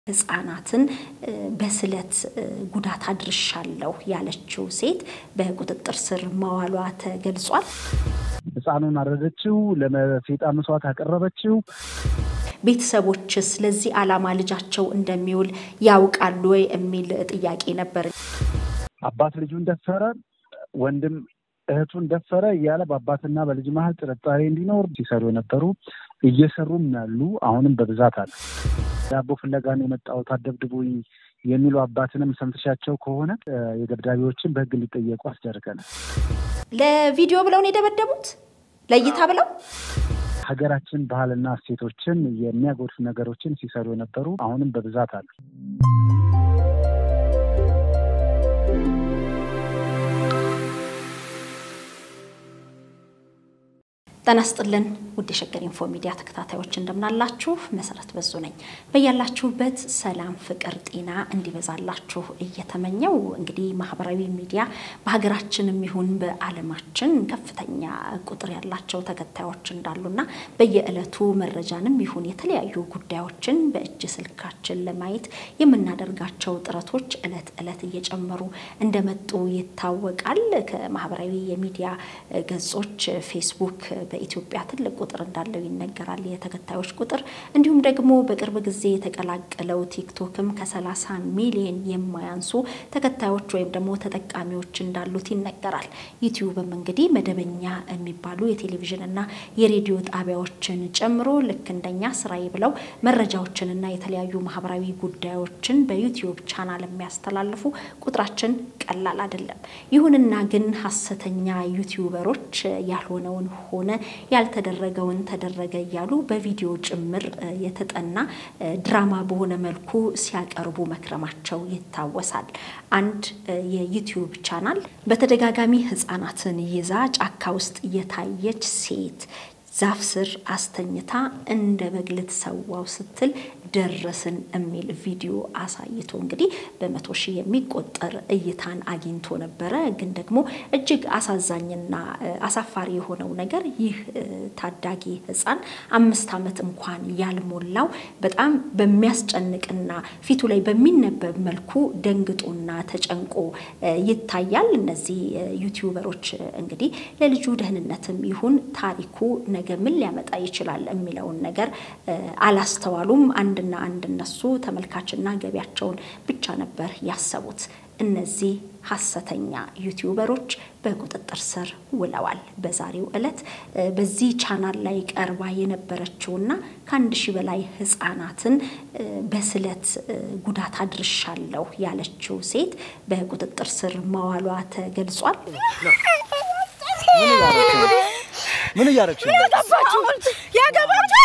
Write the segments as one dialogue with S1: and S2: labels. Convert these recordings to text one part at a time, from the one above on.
S1: ህጻናትን በስለት ጉዳት አድርሻለሁ ያለችው ሴት በቁጥጥር ስር መዋሏ ተገልጿል።
S2: ህፃኑን አረደችው፣ ለሴጣ መስዋዕት አቀረበችው።
S1: ቤተሰቦችስ ለዚህ ዓላማ ልጃቸው እንደሚውል ያውቃሉ ወይ የሚል ጥያቄ ነበር።
S2: አባት ልጁን ደፈረ፣ ወንድም እህቱን ደፈረ እያለ በአባትና በልጅ መሀል ጥርጣሬ እንዲኖር ሲሰሩ የነበሩ እየሰሩም ያሉ አሁንም በብዛት አለ። ዳቦ ፍለጋን የመጣሁት አደብድቡኝ የሚሉ አባትንም ሰምተሻቸው ከሆነ የደብዳቤዎችን በህግ እንዲጠየቁ አስደርገናል።
S1: ለቪዲዮ ብለው ነው የደበደቡት፣ ለእይታ ብለው
S2: ሀገራችን ባህልና እሴቶችን የሚያጎድፍ ነገሮችን ሲሰሩ የነበሩ አሁንም በብዛት አሉ።
S1: ጤና ይስጥልን ውድ የሸገር ኢንፎ ሚዲያ ተከታታዮች እንደምናላችሁ፣ መሰረት በዙ ነኝ። በያላችሁበት ሰላም፣ ፍቅር፣ ጤና እንዲበዛላችሁ እየተመኘው እንግዲህ ማህበራዊ ሚዲያ በሀገራችንም ይሁን በዓለማችን ከፍተኛ ቁጥር ያላቸው ተከታዮች እንዳሉና በየዕለቱ መረጃንም ይሁን የተለያዩ ጉዳዮችን በእጅ ስልካችን ለማየት የምናደርጋቸው ጥረቶች ዕለት ዕለት እየጨመሩ እንደመጡ ይታወቃል። ከማህበራዊ የሚዲያ ገጾች ፌስቡክ በኢትዮጵያ ትልቅ ቁጥር እንዳለው ይነገራል፣ የተከታዮች ቁጥር። እንዲሁም ደግሞ በቅርብ ጊዜ የተቀላቀለው ቲክቶክም ከሰላሳ ሚሊዮን የማያንሱ ተከታዮች ወይም ደግሞ ተጠቃሚዎች እንዳሉት ይነገራል። ዩቲዩብም እንግዲህ መደበኛ የሚባሉ የቴሌቪዥን እና የሬዲዮ ጣቢያዎችን ጨምሮ ልክ እንደኛ ስራዬ ብለው መረጃዎችንና የተለያዩ ማህበራዊ ጉዳዮችን በዩቲዩብ ቻናል የሚያስተላልፉ ቁጥራችን ቀላል አይደለም። ይሁንና ግን ሀሰተኛ ዩቲዩበሮች ያልሆነውን ሆነ ያልተደረገውን ተደረገ እያሉ በቪዲዮ ጭምር የተጠና ድራማ በሆነ መልኩ ሲያቀርቡ መክረማቸው ይታወሳል። አንድ የዩቲዩብ ቻናል በተደጋጋሚ ህጻናትን ይዛ ጫካ ውስጥ የታየች ሴት ዛፍ ስር አስተኝታ እንደ በግ ልትሰዋው ስትል ደረስን የሚል ቪዲዮ አሳይቶ እንግዲህ በመቶ ሺህ የሚቆጠር እይታን አግኝቶ ነበረ። ግን ደግሞ እጅግ አሳዛኝና አሳፋሪ የሆነው ነገር ይህ ታዳጊ ህፃን አምስት ዓመት እንኳን ያልሞላው በጣም በሚያስጨንቅና ፊቱ ላይ በሚነበብ መልኩ ደንግጦና ተጨንቆ ይታያል። እነዚህ ዩቲዩበሮች እንግዲህ ለልጁ ደህንነትም ይሁን ታሪኩ ነገ ምን ሊያመጣ ይችላል የሚለውን ነገር አላስተዋሉም። አንድና አንድ እነሱ ተመልካችና ገቢያቸውን ብቻ ነበር ያሰቡት። እነዚህ ሀሰተኛ ዩቲዩበሮች በቁጥጥር ስር ውለዋል። በዛሬው ዕለት በዚህ ቻናል ላይ ቀርባ የነበረችውና ከአንድ ሺህ በላይ ህጻናትን በስለት ጉዳት አድርሻለሁ ያለችው ሴት በቁጥጥር ስር መዋሏ ተገልጿል።
S3: ምን እያደረግሽ ነው?
S4: ያገባችሁ ያገባችሁ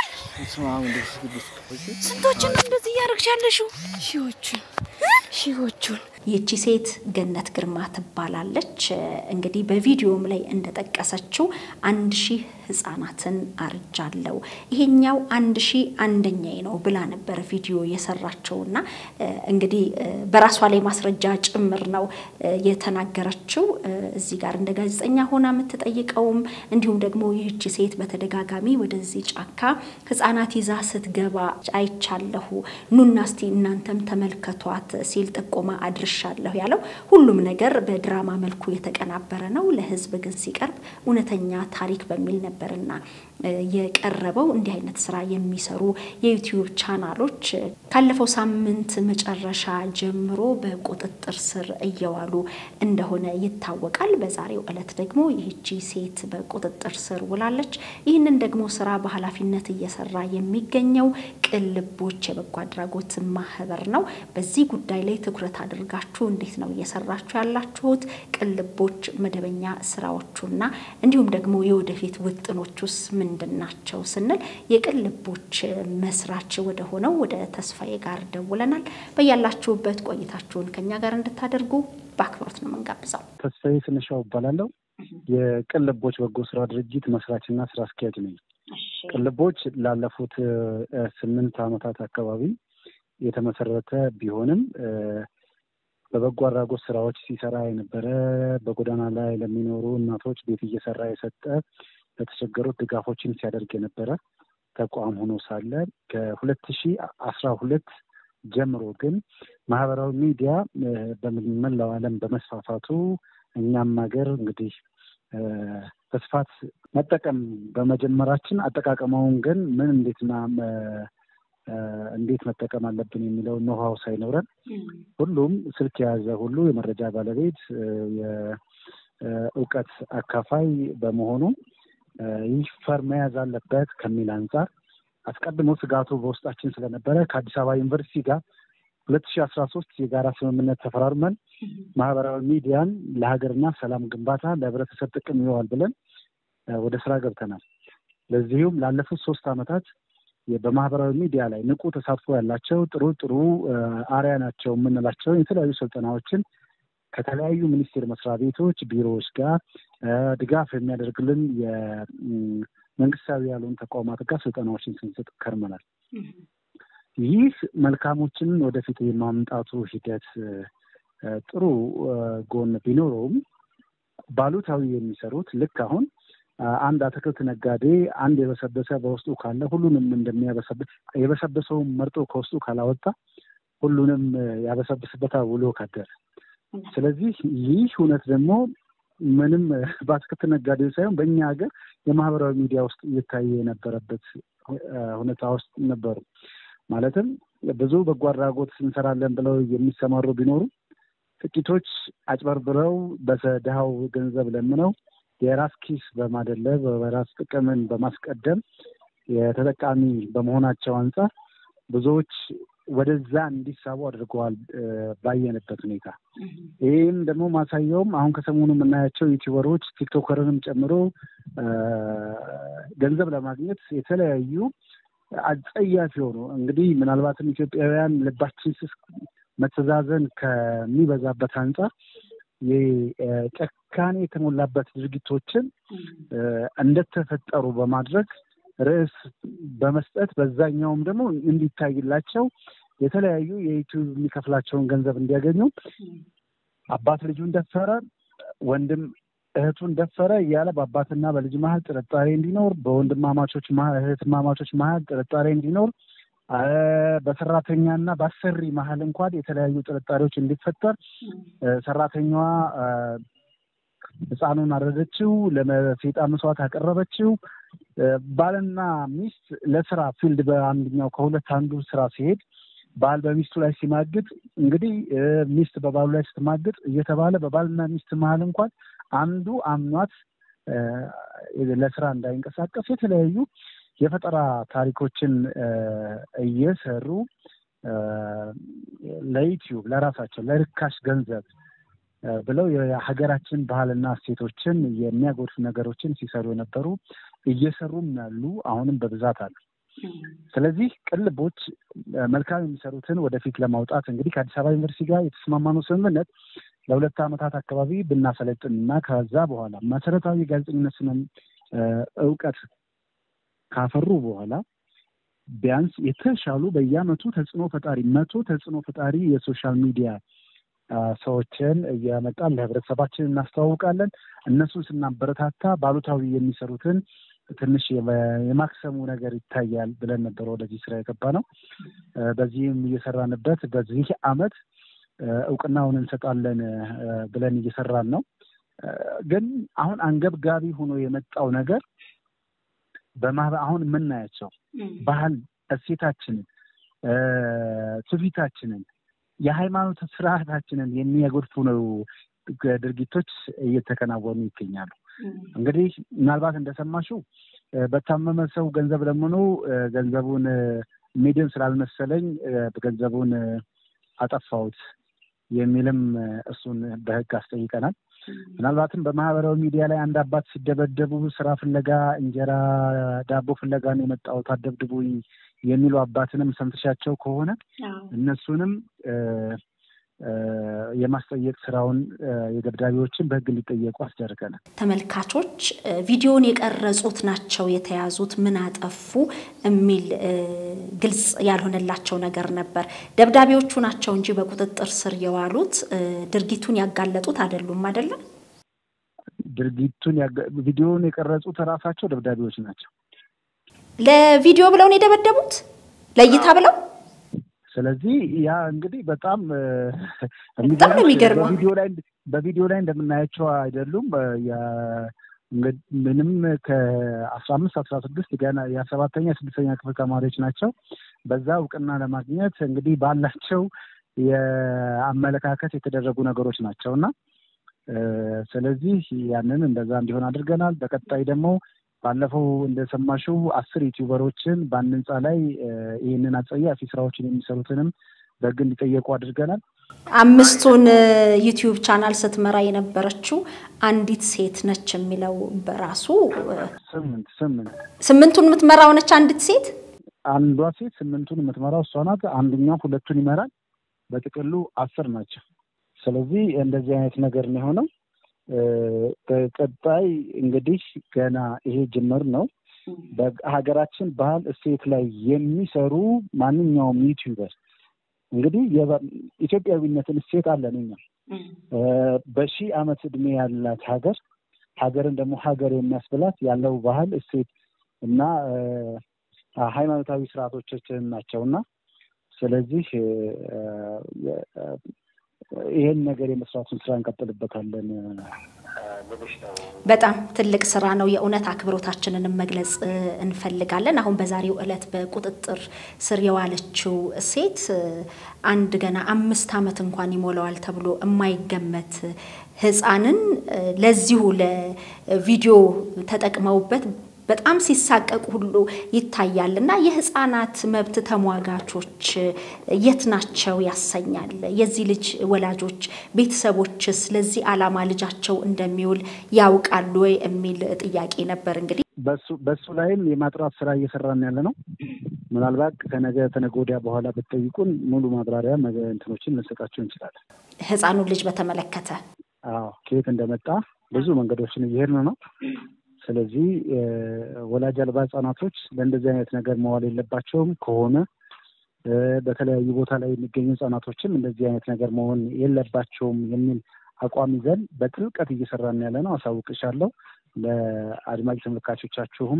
S4: ስንቶችን ነው እንደዚህ እያደረግሽ ያለሽው? ሺዎቹን ሺዎቹን
S1: ይቺ ሴት ገነት ግርማ ትባላለች። እንግዲህ በቪዲዮም ላይ እንደጠቀሰችው አንድ ሺህ ህጻናትን አርጃለው ይሄኛው አንድ ሺህ አንደኛዬ ነው ብላ ነበር ቪዲዮ የሰራችውና እንግዲህ በራሷ ላይ ማስረጃ ጭምር ነው የተናገረችው። እዚህ ጋር እንደ ጋዜጠኛ ሆና የምትጠይቀውም እንዲሁም ደግሞ ይህቺ ሴት በተደጋጋሚ ወደዚህ ጫካ ህጻናት ይዛ ስትገባ አይቻለሁ፣ ኑና እስቲ እናንተም ተመልከቷት ሲል ጥቆማ አድርሻለሁ ያለው ሁሉም ነገር በድራማ መልኩ የተቀናበረ ነው። ለህዝብ ግን ሲቀርብ እውነተኛ ታሪክ በሚል ነበርና የቀረበው። እንዲህ አይነት ስራ የሚሰሩ የዩቲዩብ ቻናሎች ካለፈው ሳምንት መጨረሻ ጀምሮ በቁጥጥር ስር እየዋሉ እንደሆነ ይታወቃል። በዛሬው ዕለት ደግሞ ይህቺ ሴት በቁጥጥር ስር ውላለች። ይህንን ደግሞ ስራ በኃላፊነት እየሰራ የሚገኘው ቅልቦች የበጎ አድራጎት ማህበር ነው። በዚህ ጉዳይ ላይ ትኩረት አድርጋችሁ እንዴት ነው እየሰራችሁ ያላችሁት? ቅልቦች መደበኛ ስራዎቹና እንዲሁም ደግሞ የወደፊት ውጥኖቹስ ምንድን ናቸው ስንል የቅልቦች መስራች ወደ ሆነው ወደ ተስፋዬ ጋር ደውለናል። በያላችሁበት ቆይታችሁን ከኛ ጋር እንድታደርጉ በአክብሮት ነው የምንጋብዘው።
S2: ተስፋዬ ስንሻው እባላለሁ። የቅልቦች በጎ ስራ ድርጅት መስራችና ስራ አስኪያጅ ነኝ። ቅልቦች ላለፉት ስምንት ዓመታት አካባቢ የተመሰረተ ቢሆንም በበጎ አድራጎት ስራዎች ሲሰራ የነበረ በጎዳና ላይ ለሚኖሩ እናቶች ቤት እየሰራ የሰጠ ለተቸገሩት ድጋፎችን ሲያደርግ የነበረ ተቋም ሆኖ ሳለ ከሁለት ሺ አስራ ሁለት ጀምሮ ግን ማህበራዊ ሚዲያ በመላው ዓለም በመስፋፋቱ እኛም ሀገር እንግዲህ በስፋት መጠቀም በመጀመራችን አጠቃቀመውን ግን ምን እንዴትና እንዴት መጠቀም አለብን የሚለውን ኖሃው ሳይኖረን ሁሉም ስልክ የያዘ ሁሉ የመረጃ ባለቤት የእውቀት አካፋይ በመሆኑ ይህ ፈር መያዝ አለበት ከሚል አንጻር አስቀድሞ ስጋቱ በውስጣችን ስለነበረ ከአዲስ አበባ ዩኒቨርሲቲ ጋር ሁለት ሺህ አስራ ሶስት የጋራ ስምምነት ተፈራርመን ማህበራዊ ሚዲያን ለሀገርና ሰላም ግንባታ ለህብረተሰብ ጥቅም ይዋል ብለን ወደ ስራ ገብተናል። ለዚሁም ላለፉት ሶስት ዓመታት በማህበራዊ ሚዲያ ላይ ንቁ ተሳትፎ ያላቸው ጥሩ ጥሩ አርያ ናቸው የምንላቸውን የተለያዩ ስልጠናዎችን ከተለያዩ ሚኒስቴር መስሪያ ቤቶች ቢሮዎች ጋር ድጋፍ የሚያደርግልን የመንግስታዊ ያልሆኑ ተቋማት ጋር ስልጠናዎችን ስንሰጥ ከርመናል። ይህ መልካሞችን ወደፊት የማምጣቱ ሂደት ጥሩ ጎን ቢኖረውም ባሉታዊ የሚሰሩት ልክ አሁን አንድ አትክልት ነጋዴ አንድ የበሰበሰ በውስጡ ካለ ሁሉንም እንደሚያበሰብስ የበሰበሰውን መርጦ ከውስጡ ካላወጣ ሁሉንም ያበሰብስበታል ውሎ ካደረ። ስለዚህ ይህ እውነት ደግሞ ምንም በአትክልት ነጋዴው ሳይሆን በእኛ ሀገር የማህበራዊ ሚዲያ ውስጥ እየታየ የነበረበት ሁኔታ ውስጥ ነበሩ። ማለትም ብዙ በጎ አድራጎት እንሰራለን ብለው የሚሰማሩ ቢኖሩ ጥቂቶች አጭበርብረው በድሃው ገንዘብ ለምነው የራስ ኪስ በማደለብ በራስ ጥቅምን በማስቀደም የተጠቃሚ በመሆናቸው አንጻር ብዙዎች ወደዛ እንዲሳቡ አድርገዋል ባየንበት ሁኔታ። ይህም ደግሞ ማሳያውም አሁን ከሰሞኑ የምናያቸው ዩቲዩበሮች ቲክቶከርንም ጨምሮ ገንዘብ ለማግኘት የተለያዩ አጸያፊ የሆኑ እንግዲህ ምናልባትም ኢትዮጵያውያን ልባችን ስስ መተዛዘን ከሚበዛበት አንጻር የጨካኔ የተሞላበት ድርጊቶችን እንደተፈጠሩ በማድረግ ርዕስ በመስጠት በዛኛውም ደግሞ እንዲታይላቸው የተለያዩ የዩቲዩብ የሚከፍላቸውን ገንዘብ እንዲያገኙ አባት ልጁን ደፈረ፣ ወንድም እህቱን ደፈረ እያለ በአባትና በልጅ መሀል ጥርጣሬ እንዲኖር፣ በወንድማማቾች እህትማማቾች መሀል ጥርጣሬ እንዲኖር፣ በሰራተኛና በአሰሪ መሀል እንኳን የተለያዩ ጥርጣሬዎች እንዲፈጠር ሰራተኛዋ ህፃኑን አረደችው፣ ለሴጣ መስዋዕት አቀረበችው። ባልና ሚስት ለስራ ፊልድ በአንደኛው ከሁለት አንዱ ስራ ሲሄድ ባል በሚስቱ ላይ ሲማግጥ እንግዲህ ሚስት በባሉ ላይ ስትማግጥ እየተባለ በባልና ሚስት መሀል እንኳን አንዱ አምኗት ለስራ እንዳይንቀሳቀስ የተለያዩ የፈጠራ ታሪኮችን እየሰሩ ለዩቲዩብ ለራሳቸው ለርካሽ ገንዘብ ብለው የሀገራችን ባህልና እሴቶችን የሚያጎድፉ ነገሮችን ሲሰሩ የነበሩ እየሰሩም ያሉ አሁንም በብዛት አሉ። ስለዚህ ቅልቦች መልካም የሚሰሩትን ወደፊት ለማውጣት እንግዲህ ከአዲስ አበባ ዩኒቨርሲቲ ጋር የተስማማነው ስምምነት ለሁለት ዓመታት አካባቢ ብናሰለጥን እና ከዛ በኋላ መሰረታዊ ጋዜጠኝነት ስነ እውቀት ካፈሩ በኋላ ቢያንስ የተሻሉ በየአመቱ ተጽዕኖ ፈጣሪ መቶ ተጽዕኖ ፈጣሪ የሶሻል ሚዲያ ሰዎችን እያመጣን ለህብረተሰባችን እናስተዋውቃለን። እነሱን ስናበረታታ ባሉታዊ የሚሰሩትን ትንሽ የማክሰሙ ነገር ይታያል ብለን ነበር ወደዚህ ስራ የገባ ነው። በዚህም እየሰራንበት በዚህ አመት እውቅናውን እንሰጣለን ብለን እየሰራን ነው። ግን አሁን አንገብጋቢ ሆኖ የመጣው ነገር በማህበር አሁን የምናያቸው ባህል እሴታችንን፣ ትውፊታችንን፣ የሃይማኖት ስርዓታችንን የሚያጎድፉ ነው ድርጊቶች እየተከናወኑ ይገኛሉ። እንግዲህ ምናልባት እንደሰማሽው በታመመ ሰው ገንዘብ ለምኖ ገንዘቡን ሚድን ስላልመሰለኝ ገንዘቡን አጠፋሁት የሚልም እሱን በህግ አስጠይቀናል። ምናልባትም በማህበራዊ ሚዲያ ላይ አንድ አባት ሲደበደቡ ስራ ፍለጋ እንጀራ ዳቦ ፍለጋ ነው የመጣሁት አደብድቡኝ የሚሉ አባትንም ሰምተሻቸው ከሆነ እነሱንም የማስጠየቅ ስራውን የደብዳቤዎችን በህግ እንዲጠየቁ አስደርገናል።
S1: ተመልካቾች ቪዲዮን የቀረጹት ናቸው የተያዙት ምን አጠፉ የሚል ግልጽ ያልሆነላቸው ነገር ነበር። ደብዳቤዎቹ ናቸው እንጂ በቁጥጥር ስር የዋሉት ድርጊቱን ያጋለጡት አይደሉም። አይደለም
S2: ድርጊቱን ቪዲዮን የቀረጹት ራሳቸው ደብዳቤዎች ናቸው።
S1: ለቪዲዮ ብለው ነው የደበደቡት፣ ለእይታ ብለው
S2: ስለዚህ ያ እንግዲህ በጣም
S1: በጣም ነው የሚገርመው።
S2: በቪዲዮ ላይ በቪዲዮ ላይ እንደምናያቸው አይደሉም። ምንም ከአስራ አምስት አስራ ስድስት ገና የሰባተኛ ስድስተኛ ክፍል ተማሪዎች ናቸው። በዛ እውቅና ለማግኘት እንግዲህ ባላቸው የአመለካከት የተደረጉ ነገሮች ናቸው እና ስለዚህ ያንን እንደዛ እንዲሆን አድርገናል። በቀጣይ ደግሞ ባለፈው እንደሰማሽው አስር ዩቲዩበሮችን በአንድ ህንፃ ላይ ይህንን አጸያፊ ስራዎችን የሚሰሩትንም በህግ እንዲጠየቁ አድርገናል።
S1: አምስቱን ዩቲዩብ ቻናል ስትመራ የነበረችው አንዲት ሴት ነች የሚለው በራሱ
S2: ስምንት ስምንት
S1: ስምንቱን የምትመራው ነች አንዲት ሴት።
S2: አንዷ ሴት ስምንቱን የምትመራው እሷ ናት። አንደኛው ሁለቱን ይመራል። በጥቅሉ አስር ናቸው። ስለዚህ እንደዚህ አይነት ነገር ነው የሆነው። በቀጣይ እንግዲህ ገና ይሄ ጅምር ነው። በሀገራችን ባህል እሴት ላይ የሚሰሩ ማንኛውም ዩቲዩበር እንግዲህ ኢትዮጵያዊነትን እሴት አለን እኛ በሺህ ዓመት እድሜ ያላት ሀገር ሀገርን ደግሞ ሀገር የሚያስብላት ያለው ባህል እሴት እና ሃይማኖታዊ ስርዓቶቻችን ናቸው እና ስለዚህ ይሄን ነገር የመስራቱን ስራ እንቀጥልበታለን።
S1: በጣም ትልቅ ስራ ነው። የእውነት አክብሮታችንንም መግለጽ እንፈልጋለን። አሁን በዛሬው ዕለት በቁጥጥር ስር የዋለችው ሴት አንድ ገና አምስት ዓመት እንኳን ይሞላዋል ተብሎ የማይገመት ሕፃንን ለዚሁ ለቪዲዮ ተጠቅመውበት በጣም ሲሳቀቁ ሁሉ ይታያል እና የህፃናት መብት ተሟጋቾች የት ናቸው ያሰኛል። የዚህ ልጅ ወላጆች ቤተሰቦችስ ለዚህ ዓላማ ልጃቸው እንደሚውል ያውቃሉ ወይ የሚል ጥያቄ ነበር። እንግዲህ
S2: በሱ ላይም የማጥራት ስራ እየሰራን ያለ ነው። ምናልባት ከነገ ተነገ ወዲያ በኋላ ብትጠይቁን ሙሉ ማብራሪያ እንትኖችን ልንሰጣቸው እንችላለን።
S1: ህፃኑን ልጅ በተመለከተ
S2: አዎ፣ ከየት እንደመጣ ብዙ መንገዶችን እየሄድን ነው። ስለዚህ ወላጅ አልባ ህጻናቶች ለእንደዚህ አይነት ነገር መዋል የለባቸውም። ከሆነ በተለያዩ ቦታ ላይ የሚገኙ ህጻናቶችም እንደዚህ አይነት ነገር መሆን የለባቸውም የሚል አቋም ይዘን በጥልቀት እየሰራን ያለ ነው። አሳውቅሻለሁ። ለአድማጭ ተመልካቾቻችሁም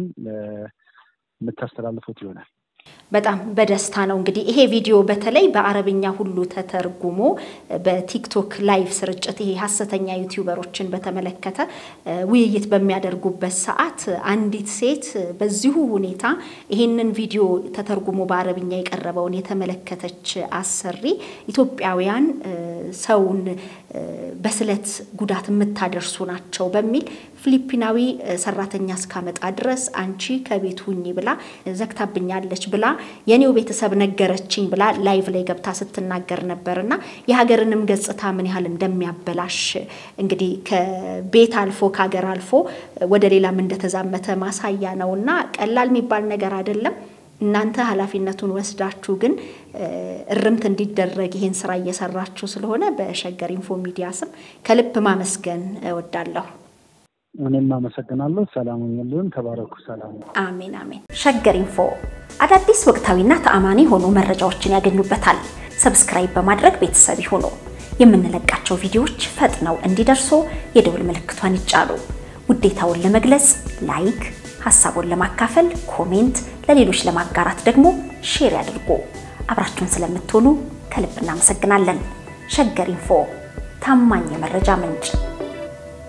S2: የምታስተላልፉት ይሆናል።
S1: በጣም በደስታ ነው እንግዲህ ይሄ ቪዲዮ በተለይ በአረብኛ ሁሉ ተተርጉሞ በቲክቶክ ላይቭ ስርጭት ይሄ ሀሰተኛ ዩቲዩበሮችን በተመለከተ ውይይት በሚያደርጉበት ሰዓት አንዲት ሴት በዚሁ ሁኔታ ይሄንን ቪዲዮ ተተርጉሞ በአረብኛ የቀረበውን የተመለከተች አሰሪ ኢትዮጵያውያን ሰውን በስለት ጉዳት የምታደርሱ ናቸው በሚል ፊሊፒናዊ ሰራተኛ እስካመጣ ድረስ አንቺ ከቤት ሁኚ ብላ ዘግታብኛለች ብላ የኔው ቤተሰብ ነገረችኝ ብላ ላይቭ ላይ ገብታ ስትናገር ነበር እና የሀገርንም ገጽታ ምን ያህል እንደሚያበላሽ እንግዲህ ከቤት አልፎ ከሀገር አልፎ ወደ ሌላም እንደተዛመተ ማሳያ ነው እና ቀላል የሚባል ነገር አይደለም። እናንተ ኃላፊነቱን ወስዳችሁ ግን እርምት እንዲደረግ ይሄን ስራ እየሰራችሁ ስለሆነ በሸገር ኢንፎ ሚዲያ ስም ከልብ ማመስገን እወዳለሁ።
S2: እኔም አመሰግናለሁ። ሰላም ሁኑልን። ተባረኩ። ሰላም።
S1: አሜን አሜን። ሸገር ኢንፎ አዳዲስ ወቅታዊና ተአማኒ የሆኑ መረጃዎችን ያገኙበታል። ሰብስክራይብ በማድረግ ቤተሰብ ይሁኑ። የምንለቃቸው ቪዲዮዎች ፈጥነው እንዲደርሱ የደውል ምልክቷን ይጫኑ። ውዴታውን ለመግለጽ ላይክ፣ ሀሳቡን ለማካፈል ኮሜንት፣ ለሌሎች ለማጋራት ደግሞ ሼር ያድርጉ። አብራችሁን ስለምትሆኑ ከልብ እናመሰግናለን። ሸገር ኢንፎ ታማኝ የመረጃ ምንጭ